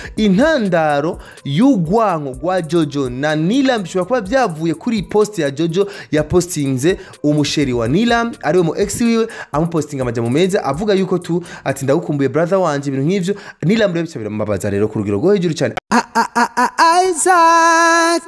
intandaro y'urwanko rwa jojo na nilam bishobora kuba byavuye kuri iyi post ya jojo yapostinze umusheri wa nilam ariwe mu ex wiwe amupostinga amajambo meza avuga yuko tu ati ndagukumbuye brother wanje ibintu nk'ivyo nilam rero bica biramubabaza rero ku rugero rwo hejuru cyane Isaac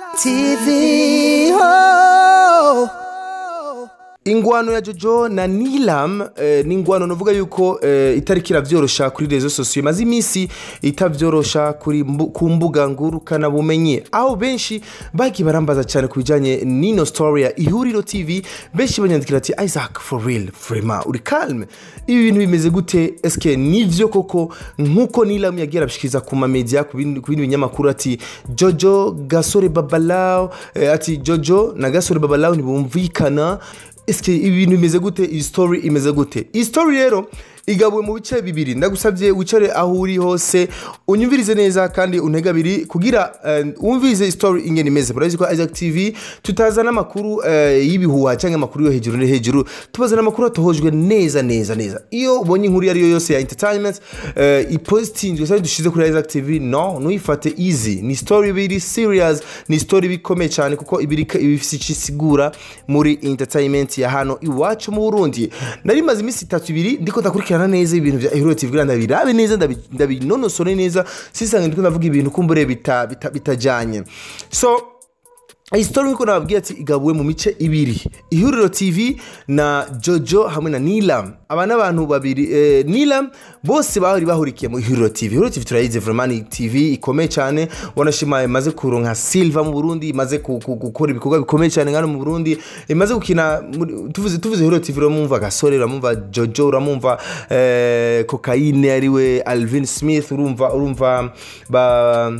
TV. Oh. ingwano ya jojo na nilam eh, ni ingwano navuga yuko eh, itariki iravyorosha kuri rezo sosiyo imaze iminsi itavyorosha kuri mbu, ku mbuga ngurukana bumenyi aho benshi bagiye barambaza cyane ku bijanye n'ino story ya ihuriro tv benshi banyandikira ati isaac for real vrema uri calme ibi bintu bimeze gute eske nivyo koko nkuko nilam yagiye arabishikiriza ku mamedia ku bindi ku bindi binyamakuru ati jojo gasore babalao eh, ati jojo na gasore babalao ntibumvikana eske ibi bintu bimeze gute iyi story imeze gute iyi story rero igabuwe mu bice bibiri ndagusabye wicare aho uri hose unyumvirize neza kandi untege abiri kugira eh, wumvirize story ingene imeze murabizi ko Isaac TV tutazana amakuru eh, y'ibihuha cyangwa amakuru yo hejuru no hejuru tubazana amakuru atohojwe neza neza neza iyo ubonye inkuru iyo ari yo yose ya entertainment eh, ipositinzwe cyangwa dushize kuri Isaac TV no ntuyifate easy ni story biri serious ni story bikomeye cyane kuko ibirika ibifise icyo isigura muri entertainment ya hano iwacu mu Burundi nari maze iminsi itatu ibiri ndiko ndakurikirana neza ibintu bya Hero TV kugira ndabirabe neza ndabi- ndabinonosore neza sisange ndiko ndavuga ibintu kumbure bita- bita- bitajanye so iyi story nkuko nababwiye ati igabuwe mu mice ibiri ihuriro tv na jojo hamwe na nilam aba ni abantu babiri eh, nilam bose bahori bahurikiye mu ihuriro tv ihuriro tv turayizi vraiment ni tv ikomeye cyane wanashima imaze kuronka silva mu burundi imaze ku- ku- gukora ibikorwa bikomeye cyane hano mu burundi imaze gukina muri- tuvuze tuvuze ihuriro tv uramumva gasore uramumva jojo uramumva eh, kokayine ariwe alvin smith urumva urumva ba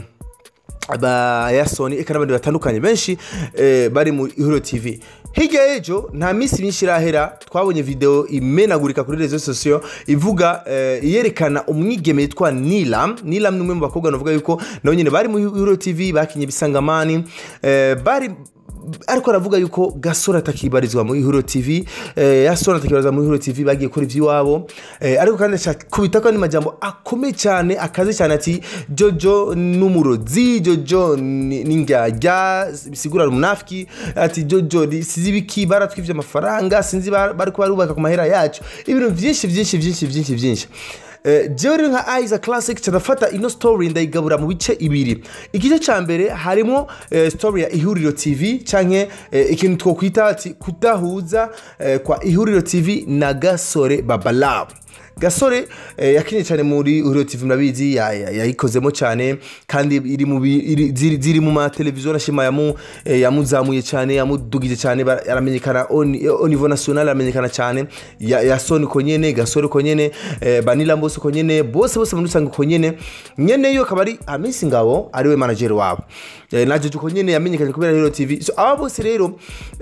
ba yasoni eka n'abandi batandukanye benshi eh, bari mu ihuriro tv hirya y'ejo nta minsi myinshi irahera twabonye video imenagurika kuri rezo sosiyo ivuga eh, yerekana umwigeme yitwa nilam nilam ni umwe mu bakobwa navuga yuko nabo nyine bari mu ihuriro tv bakinye ibisangamani eh, bari ariko aravuga yuko gasore atakibarizwa mu ihuriro tv eh, yasore atakibarizwa mu ihuriro tv bagiye gukora iby'iwabo eh, ariko kandi kubita ko majambo akomeye cyane akaze cyane ati jojo n'umurozi jojo ni ni indyarya bisigura umunafiki ati jojo ni- sizi ibiki baratwivye amafaranga sinzi ba- bariko barubaka ku mahera yacu ibintu byinshi byinshi byinshi byinshi byinshi Eh, jewe rero nka aiza classic cadafata ino story ndayigabura mu bice ibiri igice ca mbere harimo eh, story ya ihuriro tv canke eh, ikintu twokwita ati kudahuza eh, kwa ihuriro tv na gasore babalab gasore eh, yakinye cyane muri ihuriro tv murabizi ya- ya- yayikozemo cyane kandi iri mu bi- iri- ziri ziri mu mateleviziyo nashima yamu eh, yamuzamuye cyane yamudugije cyane bara- aramenyekana au ni- au niveau national aramenyekana cyane ya, ya soni uko nyene gasore uko nyene eh, banila mbose uko nyene bose bose muri rusange uko nyene nyene yo akaba ari amisi ngabo ariwe manager wabo eh, na jojo uko nyene yamenyekanye kubera hero tv so aba bose rero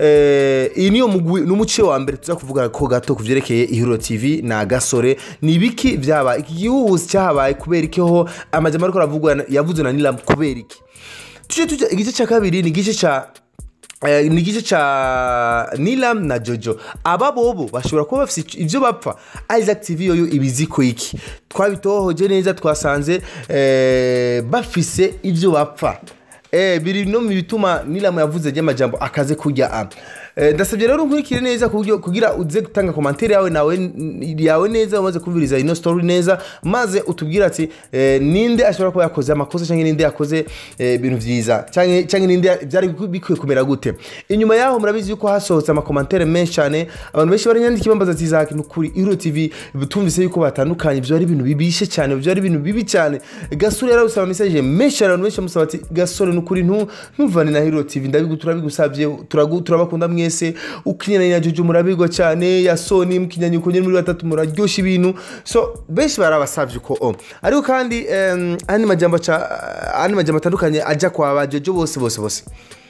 eh, iyi niyo mugwi n'umuce wa mbere tuza kuvuga ko gato ku vyerekeye ihuriro tv na gasore ni ibiki vyabaye iki gihuhusi cyahabaye kubera iki ho amajambo ariko aravugwa yavuzwe na nilam kubera iki tuje tujya igice cya kabiri ni igice cya Eh, ni igice ca nilam na jojo aba bobo bashobora kuba bafite ic- ivyo bapfa isaac tv yoyo ibiziko iki twabitohoje neza twasanze eh, bafise ivyo bapfa eh, biri no mu bituma nilam yavuze ry'amajambo akaze kujya a Eh, ndasabye rero nkurikire neza ku buryo- kugira uze gutanga komantere yawe nawe yawe neza umaze kumviriza ino story neza maze utubwire ati eh, ninde ashobora kuba yakoze amakosa cyangwa ninde yakoze eh, ibintu byiza cyangwa cyangwa ninde byari bikwiye kumera gute inyuma yaho murabizi yuko hasohotse amakomantere menshi cyane abantu benshi baranyandika bambaza ati zaki ni ukuri ihuriro tv tumvise yuko batandukanye ibyo ari ibintu bibishe cyane ibyo ari ibintu bibi cyane gasore yarabusaba mesaje menshi cyane abantu benshi bamusaba ati gasore ni ukuri ntu- ntuvane na hero tv ndabigu turabigusabye turagu- turabakunda mwese ukinyana na jojo murabigwa cyane ya soni mukinyanya uko nyine muri batatu muraryoshya ibintu so benshi barabasabye uko o ariko kandi em, andi majambo aca- andi majambo atandukanye ajya kwa ba jojo bose bose bose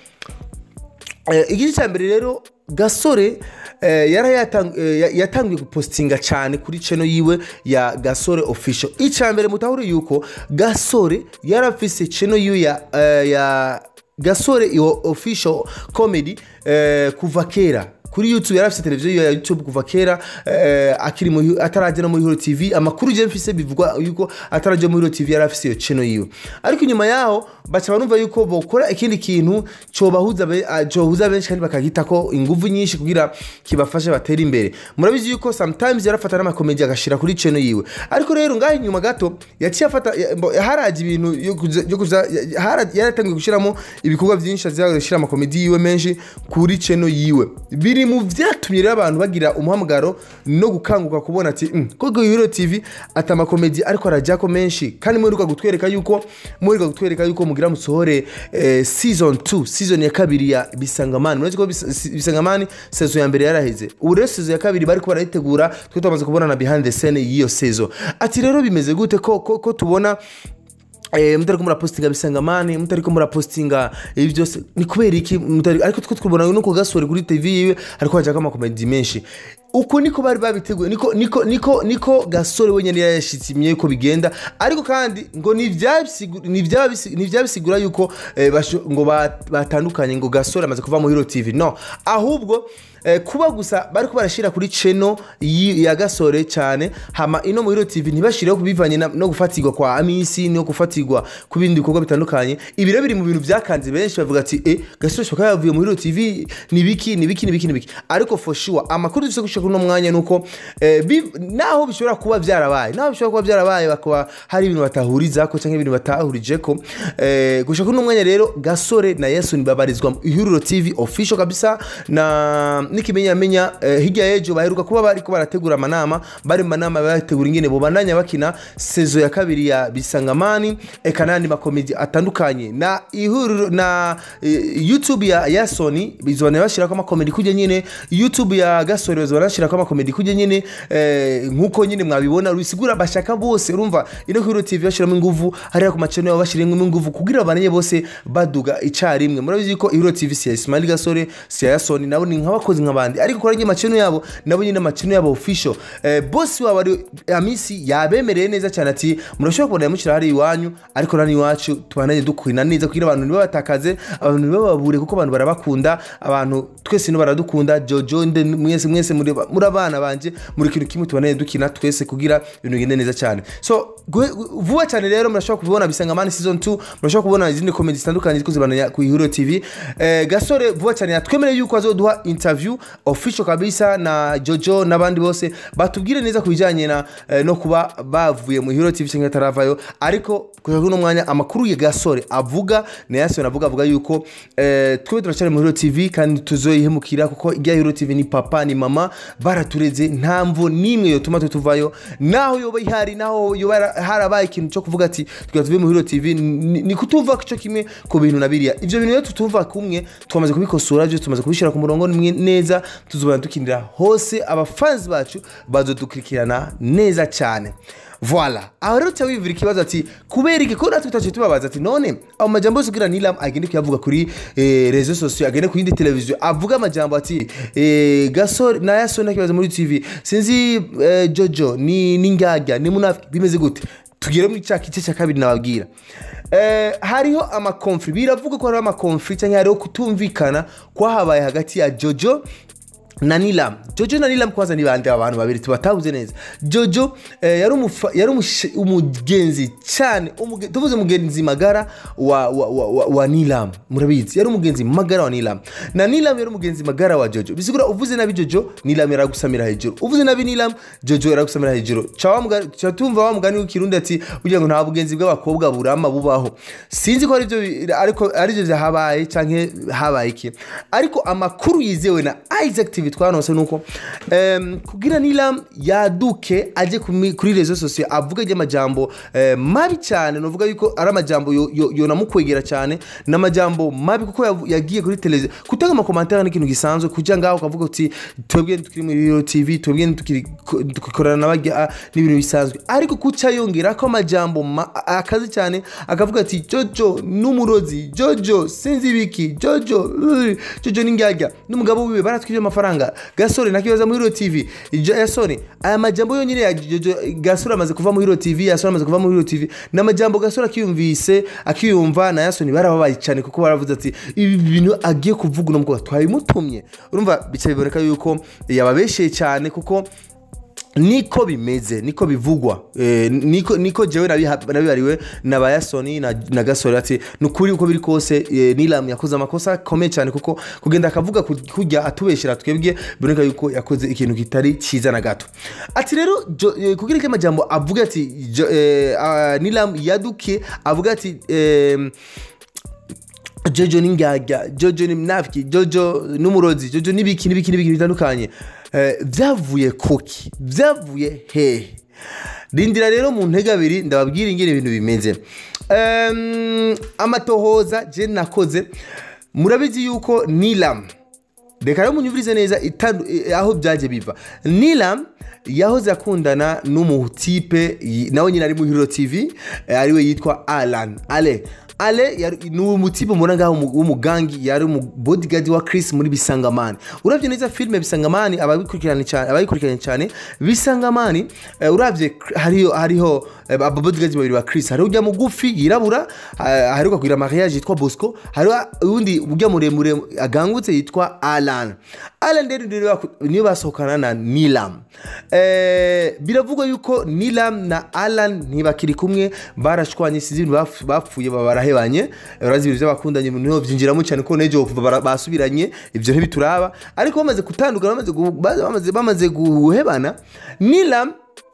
Eh, igice cya mbere rero gasore eh, yari yatang- eh, ya- yatangiye gupostinga cyane kuri channel yiwe ya gasore official icya mbere mutahure yuko gasore yari afise channel yiwe ya, eh, ya gasore iyo official comedy eh, kuva kera kuri youtube yari afite televiziyo ya youtube kuva kera eh, akiri muri atarajya no muri hero tv amakuru je mfise bivugwa yuko atarajya muri hero tv yari afise iyo channel yiwe ariko inyuma yaho baca barumva yuko bokora ikindi kintu cobahuza be- ah, cohuza benshi kandi bakagitako inguvu nyinshi kugira kibafashe batere imbere murabizi yuko sometimes yarafata n'amakomedi agashira kuri channel yiwe ariko rero ngaho inyuma gato yaciye afata ya- mbo- haraje ibintu yo kuza- yo kuza ya- hara- yaratangiye gushyiramo ibikorwa byinshi aziye gushyira amakomedi yiwe menshi kuri channel yiwe biri mu vyatumye rero abantu bagira umuhamagaro no gukanguka kubona ati "Mm, koko hero tv ati amakomedi ariko arajyako menshi kandi muheruka gutwereka yuko muheruka gutwereka yuko mugira musohore eh, season 2 season ya kabiri ya bisangamani murazi ko Bis- Si- bisangamani sezo ya mbere yaraheze ubu rero sezo ya kabiri bariko barayitegura twe twamaze kubona na behind the scene y'iyo sezo ati rero bimeze gute ko, ko, ko tubona Eh, mutariko murapostinga bisangamani mutariko murapostinga ibi byose ni kubera iki mutari ariko two twubona nuko gasore kuri tv yiwe ariko hajako amakomedi menshi uko niko bari babiteguye niko niko niko niko gasore wenyine yashitsimye ko bigenda ariko kandi ngo ntibyabisigu- ntibyabisi- ntibyabisigura yuko eh, basho- ngo bat- batandukanye ngo gasore amaze kuva mu hero tv no ahubwo eh, kuba gusa bariko barashira kuri cheno ya gasore cyane hama ino mu hero tv ntibashireho kubivanye na- no gufatirwa kwa amisi no gufatirwa ku bindi bikorwa bitandukanye ibi rero biri mu bintu byakanze benshi bavuga ati eh gasore shoka yavuye mu hero tv ni biki ni biki ni biki ni biki ariko for sure amakuru dufite gushika kuri uno mwanya nuko eh, biv- naho bishobora kuba byarabaye naho bishobora kuba byarabaye bakaba hari ibintu batahurizako cyangwa ibintu batahurijeko eh, gushika kuri uno mwanya rero gasore na yesu babarizwa mu ihuriro tv official kabisa na n'ikimenyamenya eh, hirya y'ejo baheruka kuba bariko barategura amanama bari mu manama bategura ingene bobandanya bakina sezo ya kabiri ya bisangamani eka n'andi makomedi atandukanye na ihuriro na eh, youtube ya, ya sony bizobana bashirako amakomedi kujya nyine youtube ya gasore bazobana bashirako amakomedi kujya nyine eh, nk'uko nyine mwabibona bisigura bashaka bose urumva ino hero tv bashiramo inguvu hariya ku macano yabo bashiramo inguvu kugira babanye bose baduga icarimwe murabizi ko hero tv si ya ismail gasore si ya sony nabo ni nk'abakozi nk'abandi ariko kora nyine macano yabo nabo nyine macano yabo official eh, bosi wabo ari amisi yabemereye neza cyane ati murashobora kubona yamushyira hariya iwanyu ariko nani iwacu tubananye dukurina neza kugira abantu ntibabatakaze abantu ntibababure kuko abantu barabakunda abantu twese no baradukunda jojo nde mwese mwese muri muri abana banje muri kintu kimwe tubananye dukina twese kugira ibintu bigende neza cyane so gu- gu- vuba cyane rero murashobora kubibona bisangamani season 2 murashobora kubona izindi komedi zitandukanye ziko zibananya ku ihuriro tv eh, gasore vuba cyane yatwemereye yuko azoduha interview official kabisa na jojo n'abandi bose batubwire neza ku bijyanye na eh, no kuba bavuye mu ihuriro tv cyangwa ataravayo ariko kugeza kuri uno mwanya amakuru ya gasore avuga na yasone avuga avuga yuko eh, twebwe turacyari mu huriro tv kandi tuzoyihemukira kuko irya huriro tv ni papa ni mama baratureze nta mvo n'imwe yotuma tutuvayo naho yoba ihari naho yoba yara- harabaye ikintu cyo kuvuga ati tugera tuve mu huriro tv ni ni kutumva cyo kimwe ku bintu na biriya ibyo bintu rero tutumva kumwe twamaze kubikosora byo tumaze kubishyira ku murongo nimwe neza tuzobana dukinira hose abafanzi bacu bazodukurikirana neza cyane voila aho rero cya wivura ikibazo ati kubera iki ko natwe tutaciye tubabaza ati none ayo majambo yose ugira nilam agende kuyavuga kuri eh, rezo sosiyo agende ku yindi televiziyo avuga amajambo ati eh, gasore na yasone nakibaza muri tv sinzi eh, jojo ni n'ingyagya ni munafiki bimeze gute tugere muri cya gice cya kabiri nababwira eh, hariho amakonfri biravuga ko hariho amakonfri cyangwa hariho kutumvikana kwahabaye hagati ya jojo na nilam jojo na nilam kwanza ni bande abantu babiri tubatabuze neza jojo eh, yari umufa- yari umushe- umugenzi cyane umuge- tuvuze umugenzi magara wa, wa, wa, wa, wa nilam murabizi yari umugenzi magara wa nilam na nilam yari umugenzi magara wa jojo bisigura uvuze nabi jojo nilam yaragusamira hejuru uvuze nabi nilam jojo yaragusamira hejuru Ca wa mugani- ca tumva wa mugani w'ikirundi ati kugira ngo nta bugenzi bw'abakobwa burama bubaho sinzi ko aribyo bi- ariko aribyo byahabaye cyangwa habaye iki ariko amakuru yizewe na isaac tv twanose nuko em, kugira nilam yaduke ajye ku mi- kuri rezo sosiyo avuga iby'amajambo eh, mabi cyane nuvuga yuko ari amajambo yo- yo- yonamukwegera cyane n'amajambo mabi kuko yavu- yagiye kuri televiziyo gutanga amakomantere ni ikintu gisanzwe kujya ngaho ukavuga uti twebwe tukiri muri hero tv twebwe tukiri- ko- dukorana n'abajya n'ibintu bisanzwe ariko kuca yongera ko amajambo ma- a- akaze cyane akavuga ati jojo n'umurozi jojo sinzi ibiki jojo uh, jojo n'ingyagya n'umugabo wiwe baratwibye amafaranga amafaranga gasore ntakibaza muri hiro tv Jo- yasoni aya majambo yonyine ya Jojo gasore amaze kuva muri hiro tv yasoni amaze kuva muri hiro tv ni amajambo gasore akiyumvise akiyumva na yasoni barababaye cyane kuko baravuze ati ibi bintu agiye kuvuga uno mukobwa twabimutumye urumva bica biboneka yuko yababesheye cyane kuko niko bimeze niko bivugwa eh, niko niko jewe nabiha- nabibariwe na bayasoni na, na gasore ati nukuri uko biri kose eh, nilam yakoze amakosa akomeye cyane kuko kugenda akavuga ku- kujya atubeshera twebwe biboneka yuko yakoze ikintu kitari cyiza na gato ati rero Jo- eh, kugira icyo amajambo avuga ati Jo- eh, ah, nilam yaduke avuga ati eh, jojo ni ngagya jojo ni mnafiki jojo n'umurozi jojo n'ibiki n'ibiki n'ibiki bitandukanye Eh, byavuye kuki byavuye hehe rindira rero mu ntege abiri ndababwira ingene ibintu bimeze Em, amatohoza je nakoze murabizi yuko nilam reka rero munyumvirize neza itandu- eh, aho byaje biva nilam yahoze akundana n'umutipe yi- nawe nyine ari mu hiro tv eh, ariwe yitwa alan ale ale yari- ni umutipe mubona ngaho w'umu- w'umugangi yari umu bodyguard wa chris muri bisangamani uravye neza filime bisangamani ababikurikiranye cyane abayikurikiranye cyane bisangamani eh, uravye Cr- hariho hariho eh, ababodyguard babiri ba chris hariho ujya mugufi yirabura eh, hariho kugira mariage yitwa bosco hariho uwundi ujya muremure agangutse yitwa alan alan rero niwe baku- niwe basohokana na nilam Eh, biravugwa yuko nilam na alan ntibakiri kumwe barashwanye sizi ibintu bapf- bapfuye baba barahebanye urazi ibintu by'abakundanye niho byinjiramo cyane ko nejo kuva bara- basubiranye ibyo ntibituraba ariko bamaze gutandukana bamaze gu- ba- bamaze- bamaze guhebana nilam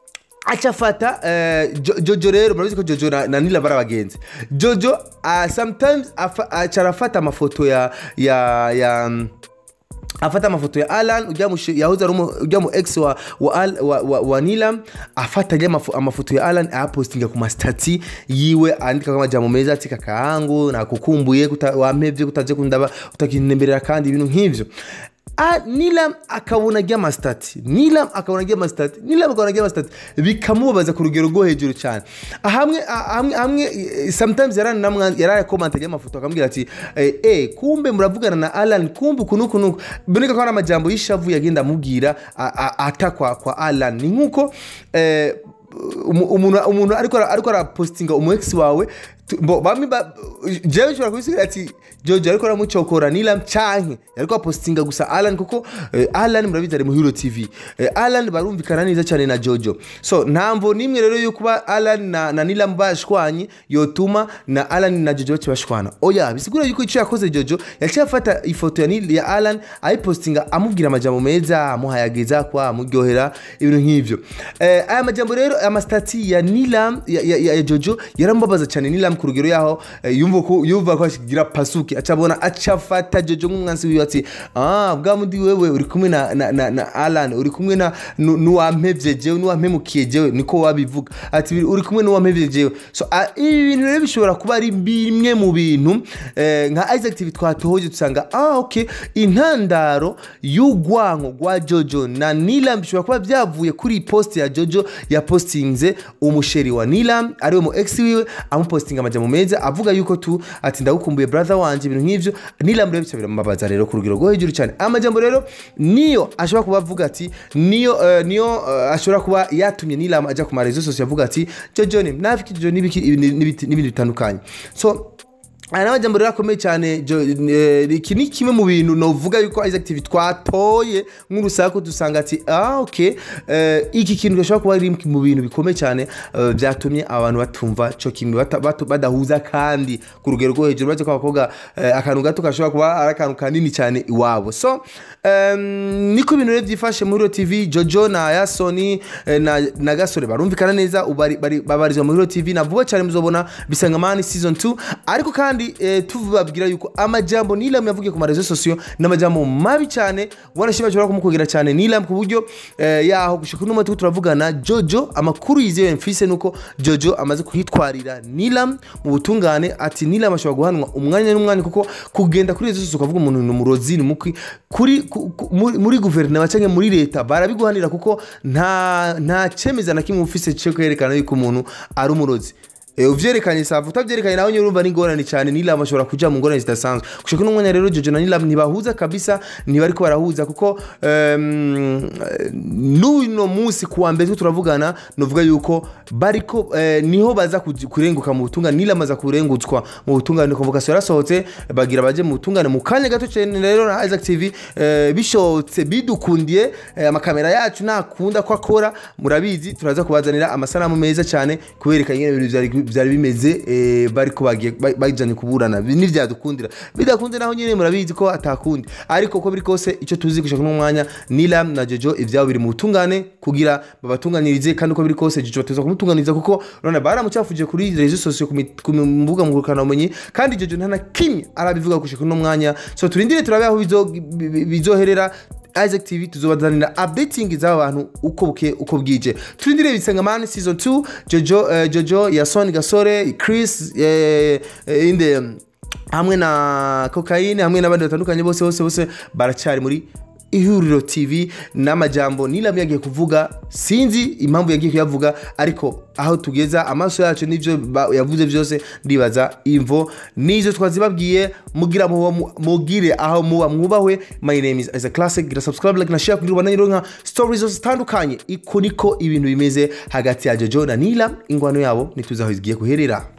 aca afata eh, Jo- jojo rero murabizi ko jojo na, na nila bari abagenzi jojo uh, sometimes afa- aca arafata amafoto ya ya ya mm, afata amafoto ya alan ujya mu shi- yahoze ari umu- ujya mu ex wa, wa, Al- wa, wa, wa nilam afata ajya amafo- amafoto ya alan ayapostinga ku masitati yiwe andika amajambo meza ati kakahangu nakukumbuye kuta- wampevye kutaje kundaba utakinemberera kandi ibintu nk'ivyo Ah, nilam akabona ajya amasitati nilam akabona ajya amasitati nilam akabona ajya amasitati bikamubabaza ku rugero rwo hejuru cyane hamwe hamwe hamwe eh, sometimes yarakomanta ajya amafoto akamubwira ati eh, eh, kumbe muravugana na alan kumbe uku nuku nuku biboneka ko hari amajambo y'ishavu yagenda amubwira a- a- atakwa kwa alan ni nk'uko eh, umu- umuntu umuntu ariko ara- ariko arapositinga umu ex wawe tu- bo- bamwe ba- jewe nshobora kubisigira ati jojo ariko aramucokora nilam canke ariko apositinga gusa alan kuko eh, alan murabizi ari mu hero tv Eh, alan barumvikana neza cyane na jojo so ntamvo nimwe rero yo kuba alan na, na nilam bashwanye yotuma na alan na jojo bace bashwana oya bisigura yuko icyo yakoze jojo yaciye afata ifoto ya, Nil- ya alan ayipositinga amubwira amajambo meza amuhayageza kwa amuryohera ibintu nk'ivyo eh, aya majambo rero amasitati ya nilam ya, ya, ya, ya jojo yaramubabaza cyane nilam ku rugero yaho eh, yumva ko yumva ko ashigira pasuki acabona acafata jojo nk'umwansi wiwe ati ah bwa mundi wewe uri kumwe na, na, na, na alan uri kumwe na nu- n'uwampevye jewe n'uwampemukiye jewe niko wabivuga ati uri kumwe n'uwampevye jewe so ah, ibi bintu rero bishobora kuba ari bimwe mu bintu eh, nka isaac tv twatohoje dusanga ah ok intandaro y'urwanko rwa jojo na nilam bishobora kuba byavuye kuri iyi post ya jojo yapostinze umusheri wa nilam ariwe mu ex wiwe amupostinga amajambo meza avuga yuko tu ati ndagukumbuye brother wanje ibintu nk'ivyo nilam rero bica biramubabaza rero ku rugero rwo hejuru cyane amajambo rero niyo ashobora kuba avuga ati niyo eh, niyo eh, ashobora kuba yatumye nilam ajya ku marezo sosiyo avuga ati jojo ni mnafiki jojo n'ibiki ibindi n'ibiti- n'ibindi bitandukanye so aya ni amajambo rero akomeye cyane Jo- eh, iki ni kimwe mu bintu novuga yuko isaac tv twatoye nk'urusaku dusanga ati ah ok eh, iki kintu gashobora kuba ari mu bintu bikomeye cyane eh, byatumye abantu batumva cyo kimwe bata- batu- badahuza kandi ku rugero rwo hejuru uretse ko abakobwa eh, akantu gato gashobora kuba ari akantu kanini cyane iwabo so em, niko ibintu rero byifashe muri Hero tv jojo na yasoni eh, na, na gasore barumvikana neza ubu bari- bari- babarizwa muri Hero tv na vuba cyane muzobona bisangamani season 2 ariko kandi eh, tubabwira yuko amajambo nilam yavugiye ku marezo sosiyo ni amajambo mabi cyane wanashima ashobora kumukogera cyane nilam ku buryo eh, yaho gushika uno mwaka turavugana jojo amakuru yizewe mfise nuko jojo amaze kuhitwarira nilam mu butungane ati nilam ashobora guhanwa umwanya n'umwanya kuko kugenda kuri rezo sosiyo ukavuga umuntu ni umurozi ni mukwi kuri ku- ku- muri- muri guverinoma cyangwa muri leta barabiguhanira kuko nta nta cemeza na kimwe ufise cyo kwerekana yuko umuntu ari umurozi Eh, uvyerekanye savu utavyerekanye nawe nyine urumva ni ingorane cyane nilam ashobora kuja mu ngorane zidasanzwe gushika kuno mwanya rero jojo na nilam ntibahuza kabisa ntibariko barahuza kuko em, eh, n'uno munsi kuwa mbere turiko turavugana novuga yuko bariko eh, niho baza kuj- kurenguka mu butungane nilam aza kurengutswa mu butungane convocation yarasohotse bagira baje mu butungane mu kanya gato cyane rero na Isaac TV eh, bishotse bidukundiye eh, amakamera yacu nakunda ko akora murabizi turaza kubazanira amasanamu meza cyane kubereka ingene ibintu vyari- vyari bimeze eh, bariko bagiye ba- bajanye kuburana Bi- nivyadukundira bidakunze naho nyene murabizi ko atakundi ariko ko biri kose ico tuzi gushaka kuno mwanya Nilam na Jojo ivyabo biri mu butungane kugira babatunganirize kandi uko biri kose Jojo bateza kumutunganiriza kuko urabona baramucafuje kuri rezo sosiyo ku mi- ku mbuga ngurukanabumenyi kandi Jojo nta na kimwe arabivuga gushaka kuno mwanya so turindire turabe aho bizo- bi- bi- bizoherera Isaac TV tuzobazanira updating z'aba bantu uko buke uko bwije turindire bisengamani season 2 Jojo eh, Jojo Yason Gasore Chris eh, eh, inde hamwe na cocaine hamwe n'abandi batandukanye bose bose bose baracyari muri ihuriro tv n'amajambo nilam yagiye kuvuga sinzi impamvu yagiye kuyavuga ariko aho tugeza amaso yacu n'ibyo ba- yavuze byose ndibaza imvo nizo twazibabwiye mugira muba mu- mugire aho muba mwubahwe my name is Isaac classic gira subscribe like na share kugira ubandanye nka stories zose zitandukanye iko niko ibintu bimeze hagati ya jojo na nilam ingwano yabo ntituzi aho zigiye kuherera